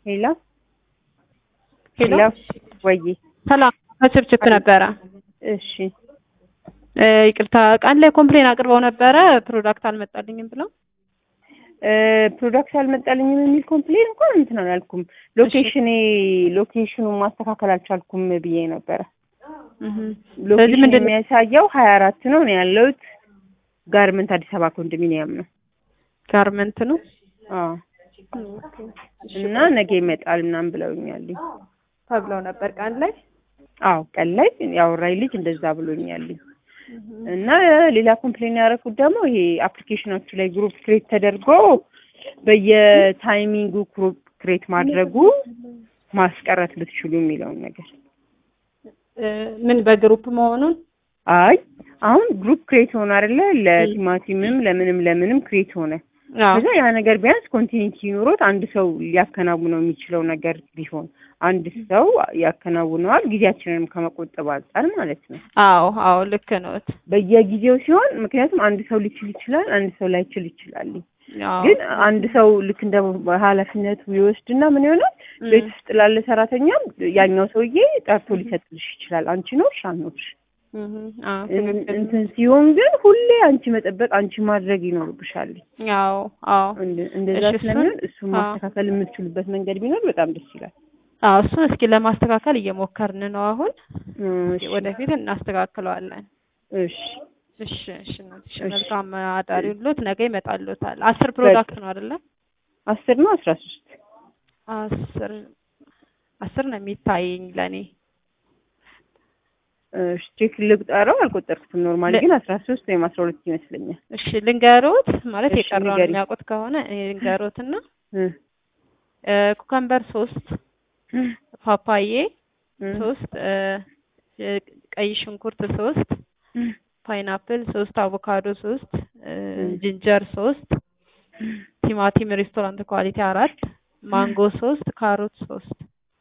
ሄሎ ሄሎ ወይ ሰላም ከችብችብ ነበረ። እሺ እ ይቅርታ ቀን ላይ ኮምፕሌን አቅርበው ነበረ ፕሮዳክት አልመጣልኝም ብለው እ ፕሮዳክት አልመጣልኝም የሚል ኮምፕሌን እንኳን እንትን አላልኩም። ሎኬሽኔ ሎኬሽኑን ማስተካከል አልቻልኩም ብዬ ነበረ። እህ ስለዚህ ሎኬሽን ምንድን ነው የሚያሳየው ሀያ አራት ነው ነው ያለሁት ጋርመንት አዲስ አበባ ኮንዶሚኒየም ነው። ጋርመንት ነው አዎ እና ነገ ይመጣል ምናምን ብለውኛል። ተብለው ነበር ቀን ላይ አዎ ቀን ላይ ያወራኝ ልጅ እንደዛ ብሎኛል። እና ሌላ ኮምፕሌን ያደረኩት ደግሞ ይሄ አፕሊኬሽኖቹ ላይ ግሩፕ ክሬት ተደርጎ በየታይሚንጉ ግሩፕ ክሬት ማድረጉ ማስቀረት ብትችሉ የሚለውን ነገር። እ ምን በግሩፕ መሆኑን አይ አሁን ግሩፕ ክሬት ሆነ አይደለ? ለቲማቲምም ለምንም ለምንም ክሬት ሆነ። አዎ ከዛ ያ ነገር ቢያንስ ኮንቲኒቲ ኖሮት አንድ ሰው ሊያከናውነው የሚችለው ነገር ቢሆን አንድ ሰው ያከናውነዋል፣ ጊዜያችንንም ከመቆጠብ አንጻር ማለት ነው። አዎ አዎ ልክ ነዎት። በየጊዜው ሲሆን ምክንያቱም አንድ ሰው ሊችል ይችላል፣ አንድ ሰው ላይችል ይችላል። አዎ ግን አንድ ሰው ልክ እንደ ኃላፊነቱ ይወስድና ምን ይሆናል እም፣ ቤት ውስጥ ላለ ሰራተኛም ያኛው ሰውዬ ጠርቶ ሊሰጥልሽ ይችላል። አንቺ ኖርሽ አልኖርሽ እህ አዎ እን- ትክክል እንትን ሲሆን ግን ሁሌ አንቺ መጠበቅ አንቺ ማድረግ ይኖርብሻል። አዎ አዎ እንደ- እንደዛ እሺ፣ እሱን- ስለሚሆን እሱን አዎ። ማስተካከል የምትችሉበት መንገድ ቢኖር በጣም ደስ ይላል። አዎ እሱን እስኪ ለማስተካከል እየሞከርን ነው አሁን እሺ ወደፊት እናስተካክለዋለን። እሺ እሺ እሺ እናትሽ እሺ። መልካም አዳሪ ሁሎት ነገ ይመጣሉታል። አስር ፕሮዳክት ነው አይደለ? አስር ነው አስራ ሶስት አስር አስር ነው የሚታየኝ ለኔ። እሺ ቼክ ልቁጠረው አልቆጠርኩትም። ኖርማሊ ለ- ግን አስራ ሶስት ወይም አስራ ሁለት ይመስለኛል። እሺ ልንገሮት ማለት እሺ፣ የቀረውን ንገሪኝ። የሚያውቁት ከሆነ እኔ ልንገሮትና እ እ ኩከምበር ሶስት ፓፓዬ እ ሶስት እ እ ቀይ ሽንኩርት ሶስት እ ፓይናፕል ሶስት አቮካዶ ሶስት እ እ ጅንጀር ሶስት ቲማቲም ሬስቶራንት ኳሊቲ አራት ማንጎ ሶስት ካሮት ሶስት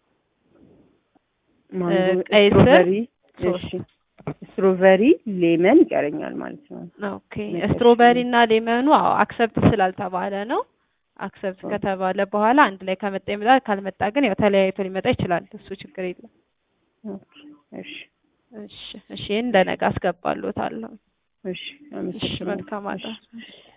ማንጎ ቀይ ስር ስትሮበሪ ሶስት እሺ ስትሮበሪ ሌመን ይቀረኛል ማለት ነው። ኦኬ መጨረሻ ስትሮበሪ እና ሌመኑ አዎ አክሰፕት ስላልተባለ ነው። አክሰፕት ኦ። ከተባለ በኋላ አንድ ላይ ከመጣ ይመጣል፣ ካልመጣ ግን ያው ተለያይቶ ሊመጣ ይችላል። እሱ ችግር የለም። ኦኬ እሺ እሺ እሺ ይሄን ለነገ አስገባሎታለሁ። እሺ እሺ አመሰግናለሁ። መልካም አዳር። እሺ